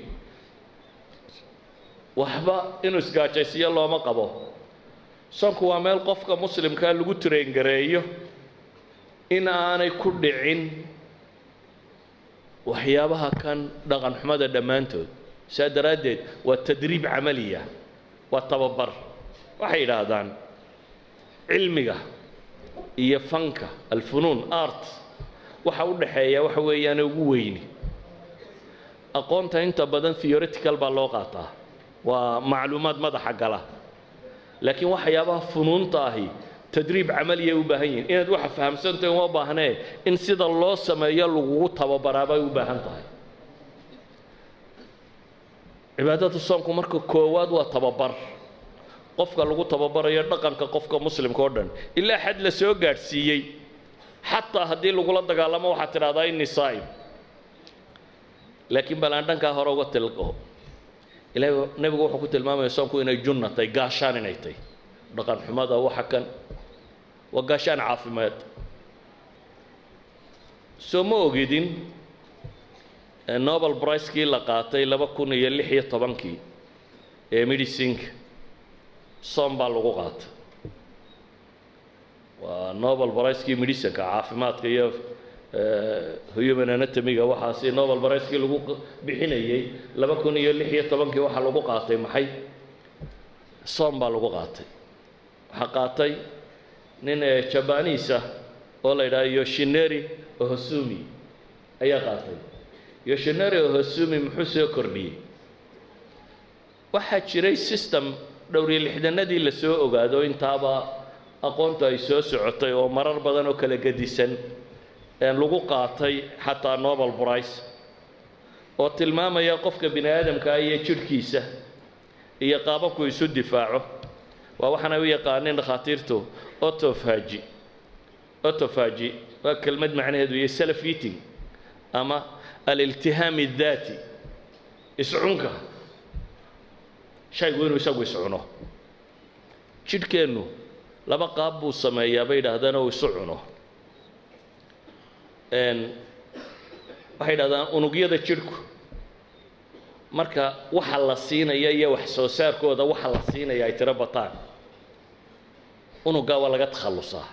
waxba inuu isgaajaysiyo looma qabo soonku waa meel qofka muslimkaa lagu traengareeyo in aanay ku dhicin waxyaabaha kan dhaqan xumada dhammaantood saa daraaddeed waa tadriib camaliya waa tababar waxay yidhaahdaan cilmiga iyo fanka alfunuun art waxa u dhaxeeya waxa weeyaane ugu weyni aqoonta inta badan theoretical baa loo qaataa waa macluumaad madaxa gala laakiin waxyaabaha funuunta ahi tadriib camaliyay u baahan yihiin inaad waxa fahamsantahay uma baahnee in sida loo sameeyo lagugu tababaraa bay u baahan tahay cibaadada soomku marka koowaad waa tababar qofka lagu tababarayo dhaqanka qofka muslimka oo dhan ilaa xad la soo gaadhsiiyey xataa haddii lagula dagaalamo waxaad tidhahdaa inni saa'im laakiin bal aan dhankaa hore uga tilqo ilaahay nebigu wuxuu ku tilmaamaya soomku inay junna tahay gaashaan inay tahay dhaqan xumada waxa kan waa gaashaan caafimaad soo ma ogidin nobel bricekii la qaatay laba kun iyo lix iyo tobankii ee medicinka soom baa lagu qaatay waa nobel bricekii medicinka caafimaadka iyo human anatomiga waxaasi nobel bricekii lagu bixinayey laba kun iyo lix iyo tobankii waxaa lagu qaatay maxay soom baa lagu qaatay waxaa qaatay nin jabaniisa oo la yidhaha yoshineri ohosumi ayaa qaatay yoshineri ohosumi muxuu soo kordhiyey waxaa jiray system dhowriyo lixdanadii la soo ogaado intaaba aqoontu ay soo socotay oo marar badan oo kala gedisan lagu qaatay xataa nobel brice oo tilmaamaya qofka bini aadamkaa iyo jidhkiisa iyo qaababku isu difaaco waa waxaana u yaqaaneen dhakhaatiirtu autophagy autophagy waa kelmad macnaheedu iyo self eating ama aliltihaam الdaati iscunka shaygu inuu isagu iscuno jidhkeennu laba qaab buu sameeyaa bay yidhaahdaan oo isu cuno waxay yidhahdaan unugyada jidhku marka waxa la siinaya iyo wax soo saarkooda waxa la siinaya ay tiro bataan unugaa waa laga takhallusaa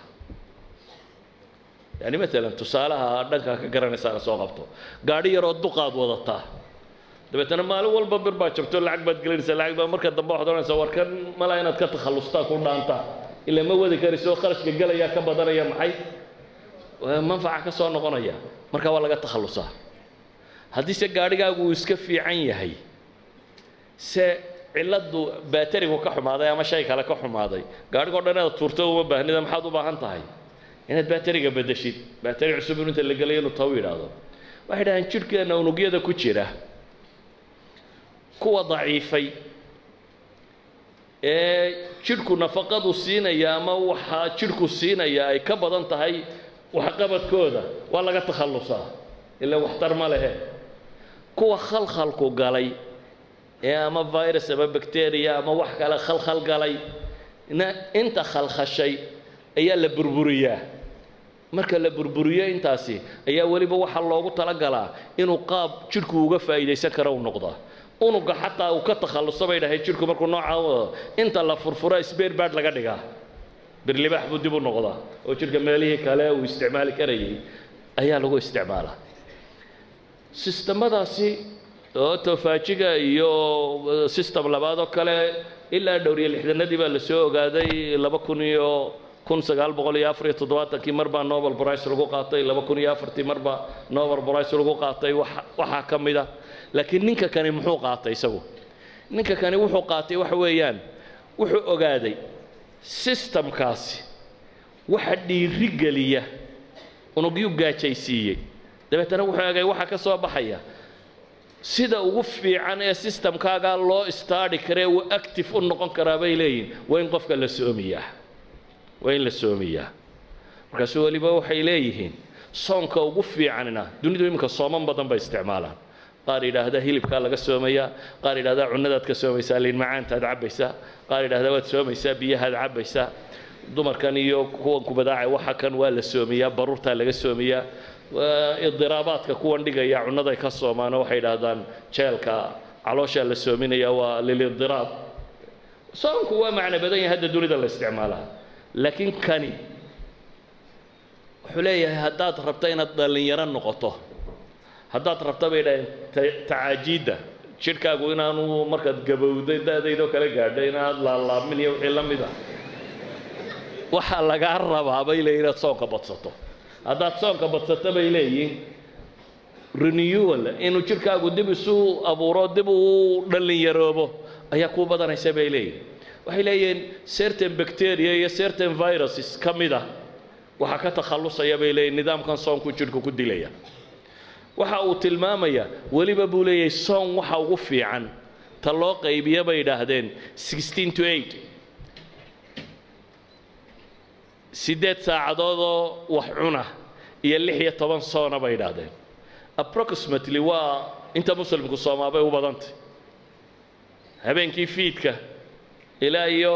yani maalan tusaalaha dhankaa ka garanaysaana soo qabto gaadhi yaroo duqaad wadataa dabeetana maalin walba bir baa jabto lacag baad gelinaysaa lacag baa marka dambe waxaad odhanaysaa war kan malaa inaad ka takhallustaa ku dhaantaa ila ma wadi karayso kharashka gelayaa ka badanaya maxay manfaca ka soo noqonaya marka waa laga takhallusaa haddiise gaadhigaagu uu iska fiican yahay se ciladu baaterigu ka xumaaday ama shay kale ka xumaaday gaadhigoo dhan inaad tuurto uma baahnida maxaad u baahan tahay inaad baateriga bedeshid baateri cusub in inta la gelayo inuu taw yidhaahdo waxay dhahaan jidhkeenna unugyada ku jira kuwa daciifay ee jidhku nafaqadu siinaya ama waxaa jidhku siinaya ay ka badan tahay waxqabadkooda waa laga takhallusaa ila waxtar ma lehe kuwa khalkhalku galay ee ama virus ama bacteria ama wax kale khalkhal galay na inta khalkhashay ayaa la burburiyaa marka la burburiyo intaasi ayaa weliba waxaa loogu talagalaa inuu qaab jidhku uga faa'iidaysan karo u noqdaa unuga xataa uu ka takhalluso bay dhahay jidhku markuu noocaa wado inta la furfuro sbeer baad laga dhigaa birlibaax buu dib u noqdaa oo jidhka meelihii kale uu isticmaali karayay ayaa lagu isticmaalaa sistamadaasi oo tofaajiga iyo system labaad oo kale ilaa dhowr iyo lixdanadii baa la soo ogaaday laba kun iyo kun sagaal boqol iyo afar iyo toddobaatankii mar baa nobel price lagu qaatay laba kun iyo afartii mar baa nobel price lagu qaatay waxaa ka mid a laakiin ninka kani muxuu qaatay isagu ninka kani wuxuu qaatay waxa weeyaan wuxuu ogaaday systemkaasi waxa dhiirigeliya unugyuu gaajaysiiyey dabeetana wuxuu egay waxa ka soo baxaya sida ugu fiican ee systemkaaga loo istaadhi karee uu active u noqon karaa bay leeyihin waa in qofka la soomiyaa waa in la soomiyaa markaasu weliba waxay leeyihiin soonka ugu fiicanina dunidu iminka sooman badan bay isticmaalaan qaar yidhaahda hilibkaa laga soomayaa qaar yidhahda cunadaad ka soomaysaa liin macaantaad cabbaysaa qaar yidhahda waad soomaysaa biyahaad cabbaysaa dumarkan iyo kuwan kubadaaca waxa kan waa la soomiyaa baruurtaa laga soomiyaa idiraabaadka kuwan dhigaya cunaday ka soomaano waxay yidhaahdaan jeelka calooshaa la soominaya waa lilidiraab soonku waa macno badan yahay hadda dunida la isticmaalaa laakiin kani wuxuu leeyahay haddaad rabto inaad dhallinyaro noqoto haddaad rabto bay dhaaheen tacaajiidda jidhkaagu inaanu markaad gabowday da-daydoo kale gaadho inaad laalaabmin iyo wixii la mid a waxaa lagaa rabaa bay leeyihin inaad soonka badsato haddaad soonka badsato bay leeyihin renewal inuu jidhkaagu dib isu abuuro dib uu dhallinyaroobo ayaa kuu badanaysa bay leeyihin waxay leeyihiin certain bacteria iyo certain viruses ka mid a waxaa ka takhallusaya bay leeyihin nidaamkan soonku jidhku ku dilaya waxa uu tilmaamayaa weliba buu leeyahay soon waxa ugu fiican ta loo qaybiya bay idhaahdeen sixteen to eight siddeed saacadood oo wax cuna iyo lix iyo toban soona bay idhaahdeen approximately waa inta muslimku soomaa bay u badantay habeenkii fiidka ilaa iyo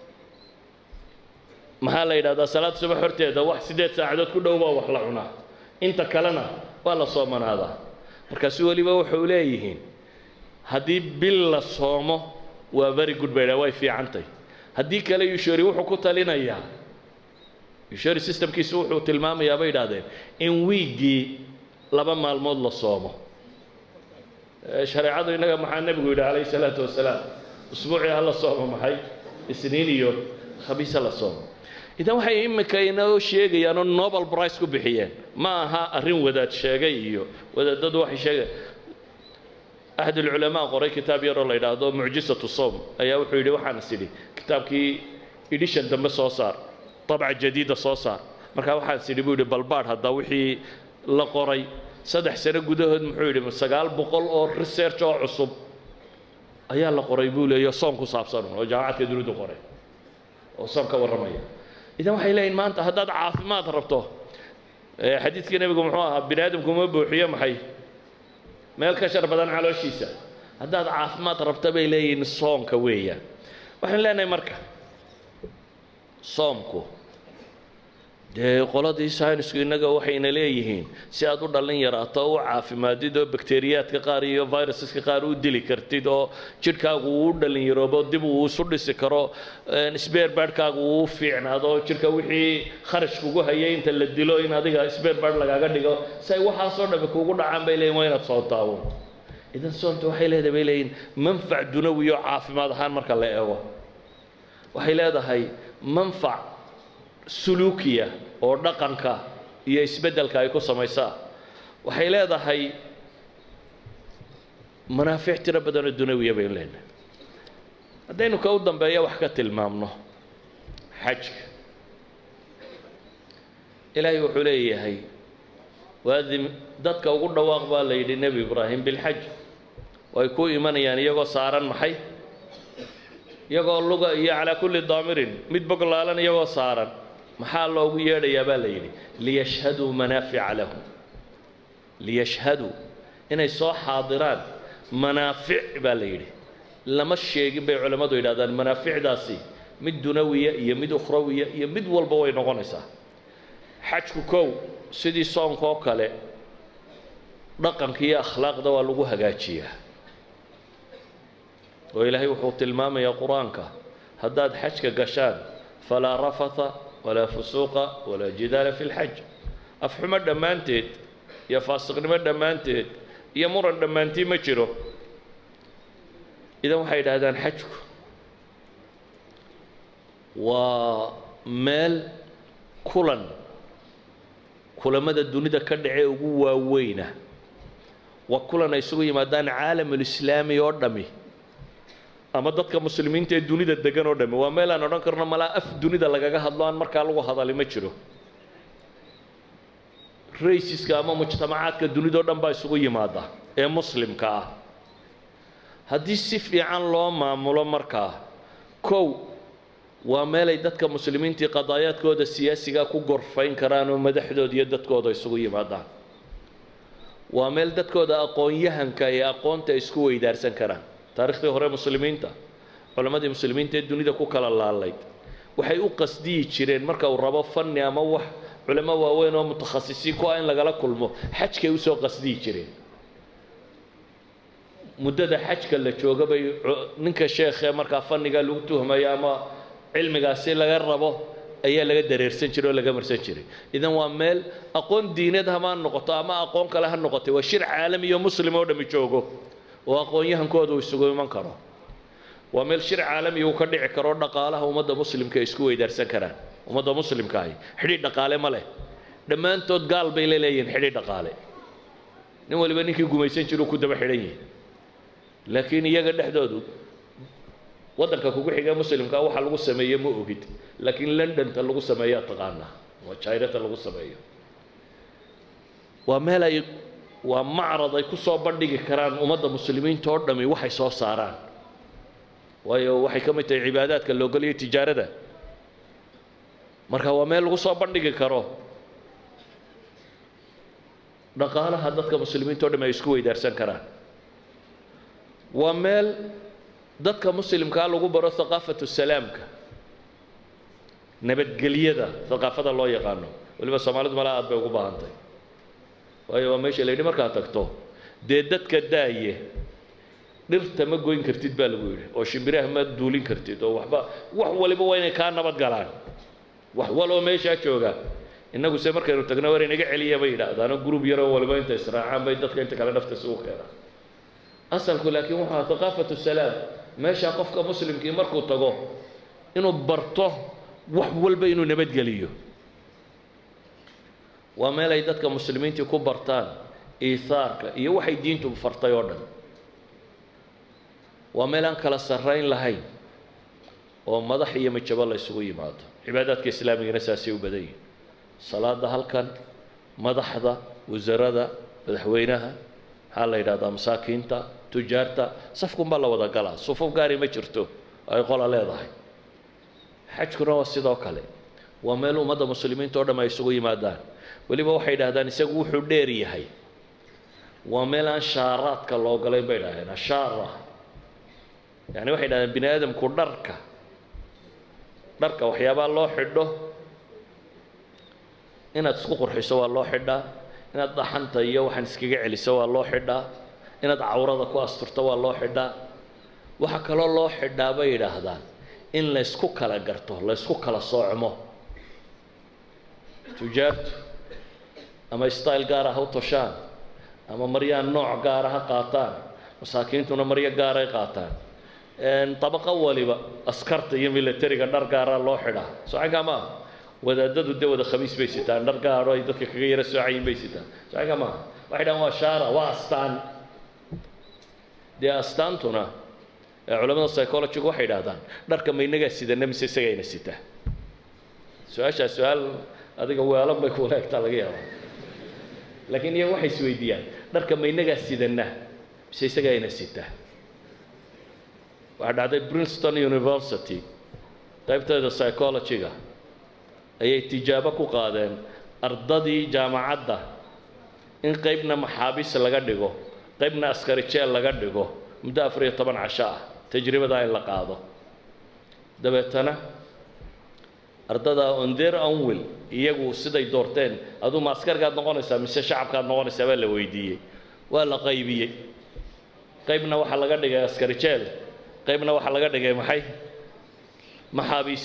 maxaa la yidhahdaa salaad subax horteeda wax siddeed saacadood ku dhow baa wax la cunaa inta kalena waa la soomanaadaa markaasu weliba wuxuu leeyihiin haddii bil la soomo waa very good bay dhaha way fiicantay haddii kale yushori wuxuu ku talinayaa yushori systemkiisu wuxuu tilmaamayaa bay idhahdeen in wiiggii laba maalmood la soomo shareecadu innaga maxaa nebigu yidhi calayhi salaatu wasalaam usbuucii ha la soomo maxay isniin iyo khamiis ha la soomo idan waxay iminka inoo sheegayaan oo nobel price ku bixiyeen ma aha arrin wadaad sheegay iyo wadaadadu waxay sheegayaan axad ulculamaa qoray kitaab yaroo la yidhaahdo mucjisatu soom ayaa wuxuu yidhi waxaan is idhi kitaabkii edishan dambe soo saar طabca jadiida soo saar markaa waxaan is idhi buu yidhi balbaadh hadda wixii la qoray saddex sano gudahood muxuu yidhi sagaal boqol oo research oo cusub ayaa la qoray buu leeyo soon ku saabsan oo jaamacadka dunidu qoray oo soon ka warramaya idan waxay leeyihin maanta haddaad caafimaad rabto xadiidkii nebigu muxuu ahaa bini aadamku ma buuxiyo maxay meel ka shar badan calooshiisa haddaad caafimaad rabto bay leeyihiin soonka weeyaan waxaan leenahay marka soomku dee qoladii saynisku innaga waxayna leeyihiin si aad u dhallin yaraato u caafimaadid oo bakteriyaadka qaar iyo virusaska qaar u dili kartid oo jidhkaagu uu u dhallin yaroobo dib uu isu dhisi karo sbeerbaadhkaagu uu u fiicnaado jidhka wixii kharash kugu hayay inta la dilo in adiga sbeerbaadh lagaaga dhigo si ay waxaasoo dhami kugu dhacaan bay leeyihin waa inaad soontaabo idan soonta waxay leedahay bay leeyihin manfac dunawi oo caafimaad ahaan marka la eego waxay leedahay manfac suluukiya oo dhaqanka iyo isbeddelka ay ku samaysaa waxay leedahay manaafic tiro badan oo dunawiya baynu leenahay haddaynu ka u dambeeya wax ka tilmaamno xajka ilaahay wuxuu leeyahay waadim dadka ugu dhawaaq baa la yidhi nebi ibraahim bilxaj way ku imanayaan iyagoo saaran maxay iyagoo luga iyo calaa kulli daamirin mid boglaalan iyagoo saaran maxaa loogu yeedhayaa baa la yidhi liyashhaduu manaafica lahum liyashhaduu inay soo xaadiraan manaafic baa la yidhi lama sheegin bay culammadu yidhahdaan manaaficdaasi mid dunawiya iyo mid ukhrawiya iyo mid walba way noqonaysaa xajku kow sidii soonka oo kale dhaqanka iyo akhlaaqda waa lagu hagaajiyaa oo ilaahay wuxuu tilmaamayaa qur-aanka haddaad xajka gashaan falaa rafatha walaa fusuuqa walaa jidaala fi lxaj afxumo dhammaanteed iyo faasiqnimo dhammaanteed iyo muran dhammaantii ma jiro idan waxay yidhaahdaan xajku waa meel kulan kulamada dunida ka dhace ugu waaweyna waa kulan ay isugu yimaadaan caalamulislaami oo dhami ama dadka muslimiinta ee dunida degan oo dhami waa meel aan odhan karno malaa af dunida lagaga hadlo aan markaa lagu hadali ma jiro raysiska ama mujtamacaadka dunidao dhan baa isugu yimaada ee muslimka ah haddii si fiican loo maamulo markaa kow waa meelay dadka muslimiintii qadaayaadkooda siyaasiga ku gorfayn karaan oo madaxdooda iyo dadkooda isugu yimaadaan waa meel dadkooda aqoon-yahanka ee aqoonta isku weydaarsan karaan taariikhdii hore muslimiinta culammadii muslimiinta ee dunida ku kala laalayd waxay u qasdiyi jireen marka uu rabo fanni ama wax culamo waaweyn oo mutakhasisiin ku ah in lagala kulmo xajkay usoo qasdiyi jireen muddada xajka la jooga bay ninka sheekhee markaa fanniga lagu tuhmayo ama cilmigaasi laga rabo ayaa laga dareersan jiray oo laga marsan jiray idan waa meel aqoon diineed hama noqoto ama aqoon kale ha noqotay waa shir caalami iyo muslim oo dhami joogo oo aqoon-yahankooda uu isugu iman karo waa meel shir caalami uu ka dhici karo dhaqaalaha ummadda muslimka ay isku weydaarsan karaan ummadda muslimka ahi xidhiidh dhaqaale ma leh dhammaantood gaal bay la leeyihin xidhiidh dhaqaale nin waliba ninkii gumaysan jiru ku daba xidhan yihi laakiin iyaga dhexdoodu waddanka kugu xiga muslimka waxa lagu sameeye ma ogid laakiin londonta lagu sameeyaa taqaanaa waa jairata lagu sameeyo waa meel ay waa macrad ay ku soo bandhigi karaan ummadda muslimiinta oo dhami waxay soo saaraan waayo waxay ka mid tahay cibaadaadka loogoliyo tijaarada marka waa meel lagu soo bandhigi karo dhaqaalaha dadka muslimiinta o dhami ay isku weydaarsan karaan waa meel dadka muslimkaa lagu baro haqaafatu salaamka nabadgelyada haqaafada loo yaqaano waliba soomaalidu malaa aad bay ugu baahantay waayo waa meesha la yidhi markaad tagto dee dadka daaye dhirta ma goyn kartid baa lagu yidhi oo shimbiraha ma duulin kartid oo waxba wax waliba waa inay kaa nabad galaan wax waloo meeshaa jooga innagu se markaynu tagno war inaga celiya bay yidhaahdaano group yaroo waliba inta israacaan bay dadka inta kale nafta isugu keenaan asalku laakiin waxaa haqaafatu salaam meeshaa qofka muslimkii markuu tago inuu barto wax walba inuu nabadgeliyo waa meel ay dadka muslimiintii ku bartaan iihaarka iyo waxay diintu fartay oo dhan waa meel aan kala sarrayn lahayn oo madax iyo majabo la ysugu yimaado cibaadaadka islaamigana saasay u badan yihin salaada halkan madaxda wasarada madaxweynaha maxaa la yidhahdaa masaakiinta tujaarta safkunbaa la wada galaa sufuf gaari ma jirto ay qola leedahay xajkuna waa sidoo kale waa meel ummadda muslimiinta o dham ay isugu yimaadaan weliba waxay idhahdaan isagu wuxuu dheer yahay waa meel aan shaaraadka loo galayn bay idhahdeen ashaara yani waxay idhahdeen bini aadamku dharka dharka waxyaabaa loo xidho inaad isku qurxiso waa loo xidhaa inaad dhaxanta iyo waxaan iskaga celiso waa loo xidhaa inaad cawrada ku asturto waa loo xidhaa waxaa kaloo loo xidhaa bay yidhaahdaan in laysku kala garto laysku kala soocmo tujaartu ama style gaara ha u toshaan ama maryaa nooc gaara ha qaataan masaakiintuna maryo gaaray qaataan dabaqo waliba askarta iyo militariga dhar gaaraa loo xidhaa socankaa maaha wadaadadu dee wada khamiis bay sitaan dhar gaaro ay dadka kaga yaro soocayin bay sitaan socankaa maaha waxay dhahan waa shaara waa astaan dee astaantuna culamada psychologiga waxay idhahdaan dharka ma inagaa sidana mise isagayna sita su-aashaas su-aal adiga weelan bay kuula egtaa laga yaaba laakiin iyaga waxay isweydiiyaan dharka ma inagaa sidana mise isagayna sita waxaa dhacday princeton university qaybteeda psychologiga ayay tijaabo ku qaadeen ardadii jaamacadda in qaybna maxaabiis laga dhigo qaybna askari jeel laga dhigo muddo afar iyo toban casho ah tajribadaa in la qaado dabeetana ardada on their own will iyagu siday doorteen aduu ma askargaad noqonaysaa mise shacabkaad noqonaysaa baa la weydiiyey waa la qaybiyey qaybna waxaa laga dhigay askari jeel qaybna waxaa laga dhigay maxay maxaabiis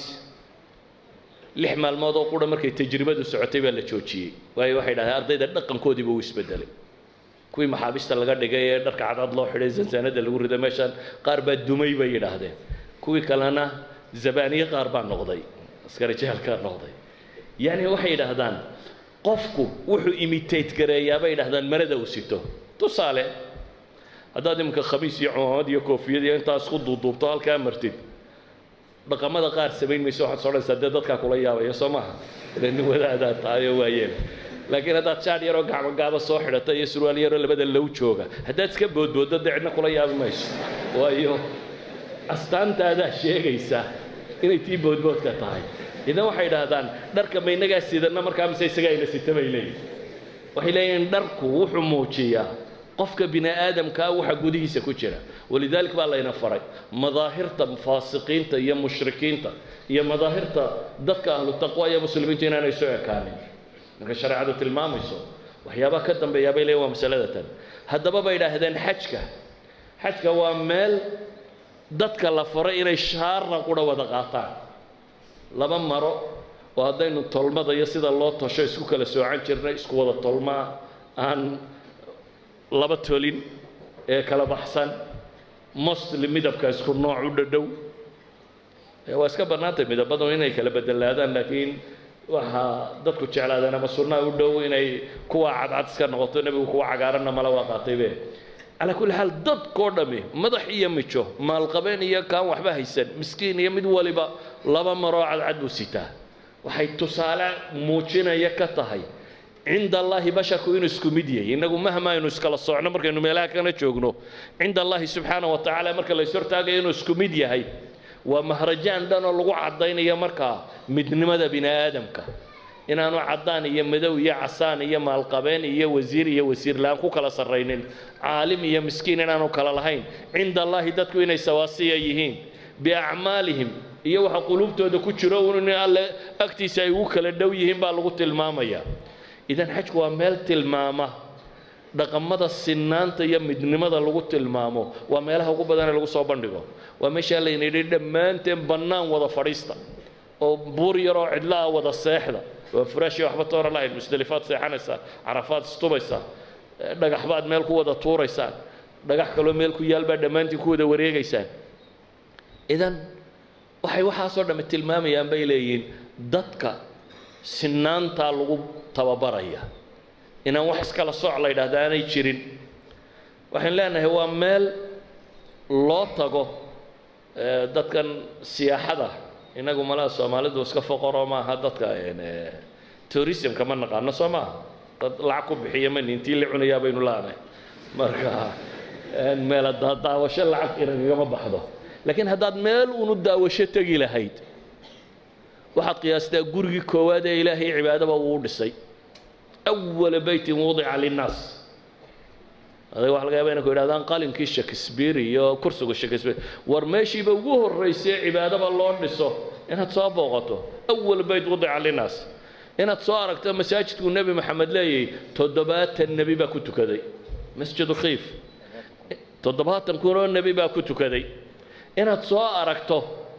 lix maalmood oo qura markay tajribadu socotay baa la joojiyey waayo waxay dhahdeen ardayda dhaqankoodiiba uu isbedelay kuwii maxaabiista laga dhigay ee dharka cadcad loo xidhay zansaanada lagu riday meeshaan qaar baa dumay bay yidhaahdeen kuwii kalena zabaaniye qaar baa noqday askari jeelkaa noqday yacni waxay yidhaahdaan qofku wuxuu imitate gareeyaa bay yidhahdaan marada uu sito tusaale haddaad iminka khamiis iyo cumaamad iyo koofiyad iyo intaa isku duuduubto halkaa martid dhaqamada qaar samayn mayso waxaad sodhanaysaa dee dadkaa kula yaabaya soo maaha ile nin wadaadaad tahay oo waayeen laakiin haddaad shaadh yaroo gacmo gaaba soo xidhata iyo surwaal yaroo labada low jooga haddaad iska boodbooddo dee cidna kula yaabi mayso waayo astaantaadaa sheegaysa inay tii boodboodka tahay idan waxay idhaahdaan dharka ma inagaa sidanna markaa mise isagaa ina sita bay leeyihin waxay leeyihiin dharku wuxuu muujiyaa qofka bini aadamkaa waxa gudihiisa ku jira walidalik baa layna faray madaahirta faasiqiinta iyo mushrikiinta iyo madaahirta dadka ahlu taqwa iyo muslimiinta inaanay soo ekaanin marka shareecadu tilmaamayso waxyaabaha ka dambeeyaa bay leeyihin waa masalada tan haddaba bay idhaahdeen xajka xajka waa meel dadka la faray inay shaarna qura wada qaataan laba maro oo haddaynu tolmada iyo sida loo tosho isku kala soocan jirnay isku wada tolmaa aan laba tolin ee kala baxsan mostly midabka isku nooc u dhadhow waa iska bannaantay midabadu inay kala bedelaadaan laakiin waxaa dadku jeclaadeen ama sunnaha u dhow inay kuwa cadcad iska noqoto nebigu kuwa cagaaranna mala waa qaataybe calaa kulli xaal dadkoo dhammi madax iyo mijo maalqabeen iyo kaan waxba haysan miskiin iyo mid waliba laba maroo cadcad buu sitaa waxay tusaale muujinaya ka tahay cinda allaahi basharku inuu isku mid yahay innagu mahma aynu iskala socno markaynu meelaha kana joogno cinda allaahi subxaana wa tacaala marka lays hortaagayo inuu isku mid yahay waa mahrajaan dhan oo lagu caddaynayo markaa midnimada bini aadamka inaanu caddaan iyo madow iyo casaan iyo maalqabeen iyo wasiir iyo wasiir la-aan ku kala sarraynin caalim iyo miskiin inaanu kala lahayn cinda allaahi dadku inay sawaasiya yihiin biacmaalihim iyo waxa quluubtooda ku jiro in alle agtiisa ay ugu kala dhow yihiin baa lagu tilmaamaya idan xajku waa meel tilmaama dhaqamada sinaanta iyo midnimada lagu tilmaamo waa meelaha ugu badan ee lagu soo bandhigo waa meeshaa layna yidhi dhammaanteen bannaan wada fadhiista oo buur yaroo cidla ah wada seexda waa furaashi waxba toora lahayn musdalifaad seexanaysaa carafaad istubaysaa dhagax baad meel ku wada tuuraysaan dhagax kaloo meel ku yaal baad dhammaantiin ku wada wareegaysaan idan waxay waxaasoo dhamme tilmaamayaan bay leeyihiin dadka sinaantaa lagu tababaraya inaan wax iskala sooc la yidhahda aanay jirin waxaan leenahay waa meel loo tago dadkan siyaaxada inagu malaha soomaalidu iska foqoroo maaha dadka tourismka ma naqaano soo maaha dad lacag ku bixiya mani intii la cunayaa baynu laanahay marka meela daawasho lacag inagagama baxdo laakiin haddaad meel unu daawasho tegi lahayd waxaad qiyaastaa gurigii koowaad ee ilaahay cibaadaba uu dhisay awala beytin wudica linnaas adag waxa laga yaba inay ku yidhahdaan qalinkii shakespeare iyo kursiga shakespeare war meeshiiba ugu horraysay cibaadaba loo dhiso inaad soo booqato awal beyt wudica linnaas inaad soo aragto masaajidkuu nebi maxamed leeyahay toddobaatan nebi baa ku tukaday masjidu khiif toddobaatan kunoo nebi baa ku tukaday inaad soo aragto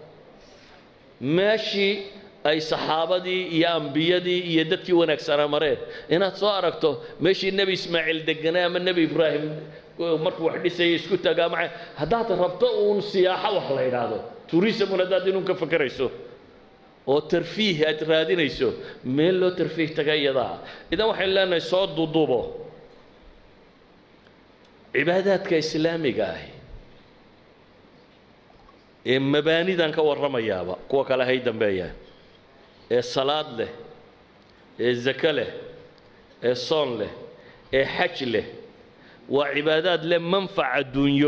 meeshii ay saxaabadii iyo ambiyadii iyo dadkii wanaagsanaa mareen inaad soo aragto meeshii nebi ismaaciil deganaa ama nebi ibraahim markuu wax dhisayay isku tagaa maca haddaad rabto uun siyaaxo wax la idhaahdo turismun haddaad inuun ka fakerayso oo tarfiih aad raadinayso meel loo tarfiih taga iyadaa idan waxaynu leenahay soo duduubo cibaadaadka islaamiga ahi ee mabaanidan ka warramayaaba kuwa kale hay dambeeyaan ee salaad leh ee zako leh ee soon leh ee xaj leh waa cibaadaad leh manfac adduunyo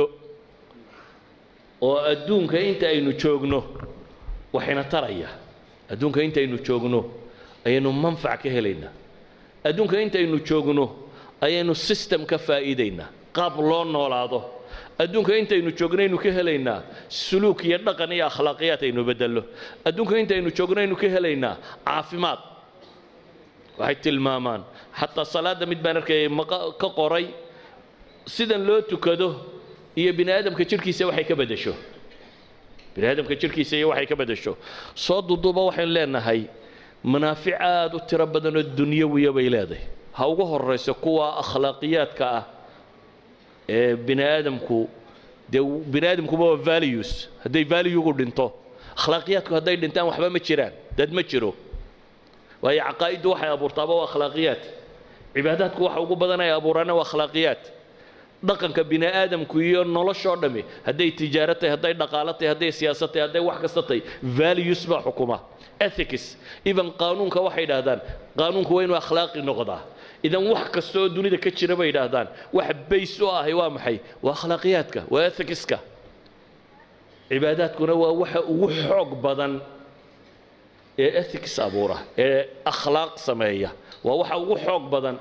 oo adduunka inta aynu joogno waxayna taraya adduunka intaynu joogno ayaynu manfac ka helaynaa adduunka intaynu joogno ayaynu system ka faa'iidaynaa qaab loo noolaado adduunka intaynu joognaynu ka helaynaa suluuk iyo dhaqan iyo akhlaaqiyaad aynu beddello adduunka intaynu joognaynu ka helaynaa caafimaad waxay tilmaamaan xataa salaadda mid baan arkayay maqa ka qoray sidan loo tukado iyo bini aadamka jidhkiisa waxay ka beddesho bini aadamka jidhkiisa iyo waxay ka beddesho soo duduuba waxaynu leenahay manaafic aada u tiro badan oo dunyawiya bay leedahay ha ugu horayso kuwa akhlaaqiyaadka ah ee bini aadamku dee bini aadamkuba waa values hadday valuegu dhinto akhlaaqiyaadku hadday dhintaan waxba ma jiraan dad ma jiro waayo caqaa'iddu waxay abuurtaaba waa akhlaaqiyaad cibaadaadku waxa ugu badan ay abuuraana waa akhlaaqiyaad dhaqanka bini aadamku iyo noloshoo dhammi hadday tijaaro tahay hadday dhaqaalo tahay hadday siyaasad tahay hadday wax kasta tahay values baa xukuma ethics even qaanuunka waxay yidhaahdaan qaanuunku waa inuu akhlaaqi noqdaa idan wax kasta oo dunida ka jira bay yidhaahdaan wax bays u ahay waa maxay waa akhlaaqiyaadka waa ethicska cibaadaadkuna waa waxa ugu xoog badan ee ethics abuura ee akhlaaq sameeya waa waxa ugu xoog badan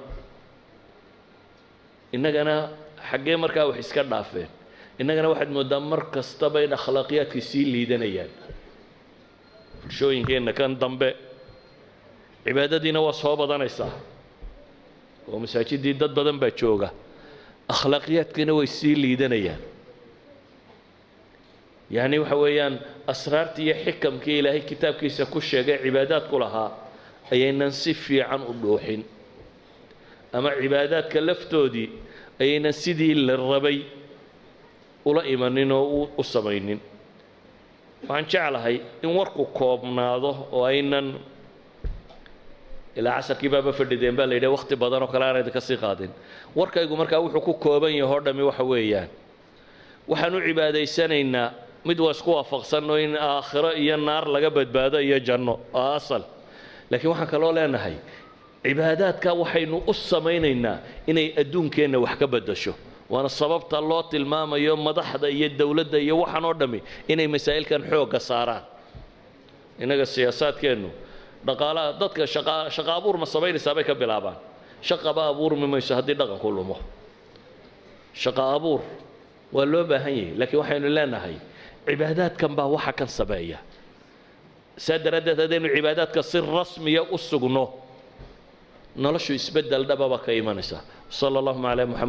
innagana xaggee markaa wax iska dhaafeen innagana waxaad mooddaa mar kastaba in akhlaaqiyaadkii sii liidanayaan bulshooyinkeenna kan dambe cibaadadiina waa soo badanaysaa oo masaajiddii dad badan baa jooga akhlaaqiyaadkiina way sii liidanayaan yacni waxa weeyaan asraartii iyo xikamkii ilaahay kitaabkiisa ku sheegay cibaadaadku lahaa ayaynan si fiican u dhuuxin ama cibaadaadka laftoodii ayaynan sidii la rabay ula imanin oo u samaynin waxaan jeclahay in warku koobnaado oo aynan ilaa casarkii baaba fadhideen baa la yidhaha wakhti badan oo kale aan idinka sii qaadin warkaygu markaa wuxuu ku kooban yahay oo dhammi waxa weeyaan waxaan u cibaadaysanaynaa mid waa isku waafaqsanno in aakhiro iyo naar laga badbaado iyo janno oo asal laakiin waxaan kaloo leenahay cibaadaadka waxaynu u samaynaynaa inay adduunkeenna wax ka beddasho waana sababta loo tilmaamayo madaxda iyo dowladda iyo waxaan oo dhammi inay masaa'ilkan xoogga saaraan innaga siyaasaadkeennu dhaqaalaha dadka shaqa shaqa abuur ma samaynaysaa bay ka bilaabaan shaqaba abuurmi mayso haddii dhaqanku lumo shaqa abuur waa loo baahan yahay laakiin waxaynu leenahay cibaadaadkan baa waxa kan sameeya saa daraaddeed haddaynu cibaadaadka si rasmiya u sugno noloshu isbeddel dhababa ka imanaysa sala allahuma calaa muxamed